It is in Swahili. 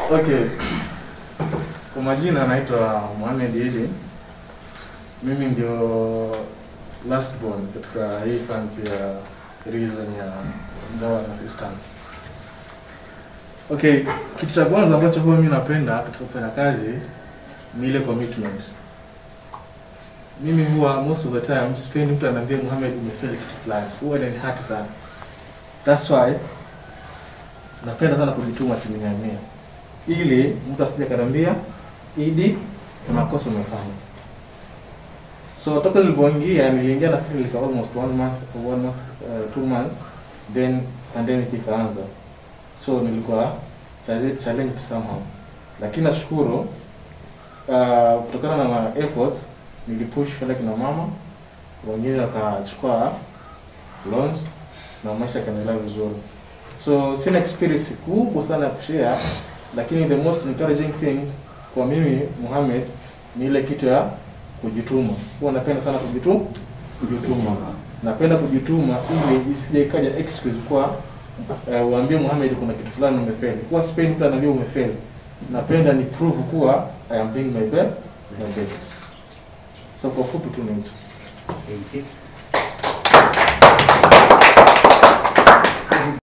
Okay. Kwa majina naitwa Mohamed Idi. Mimi ndio last born katika hii fancy ya region ya Mdawa na Eastern. Okay, kitu cha kwanza ambacho huwa mimi napenda katika kufanya kazi ni ile commitment. Mimi huwa most of the time sipendi mtu anaambia Mohamed umefeli kitu fulani. Huwa inanihati sana. That's why napenda sana kujituma asilimia mia ili mtu asije kanambia Idi, kuna kosa umefanya. So toka nilipoingia, niliingia nafikiri ilikuwa almost one month, one month, uh, two months, then pandemic ikaanza. So nilikuwa challenge- challenged somehow, lakini nashukuru uh, kutokana na my efforts nilipush kwenda kina mama, wengine wakachukua loans na maisha yakaendelea vizuri. So sina experience kubwa sana ya kushare, lakini the most encouraging thing kwa mimi Mohamed ni ile kitu ya kujituma. Huwa napenda sana kujitu kujituma. Napenda kujituma ili isije ikaja excuse kwa uh, uambie Mohamed kuna kitu fulani umefeli. Huwa sipendi mtu ananiambia umefeli. Napenda ni prove kuwa I am doing my best, my best. So kwa fupi tu ni hicho. Thank you.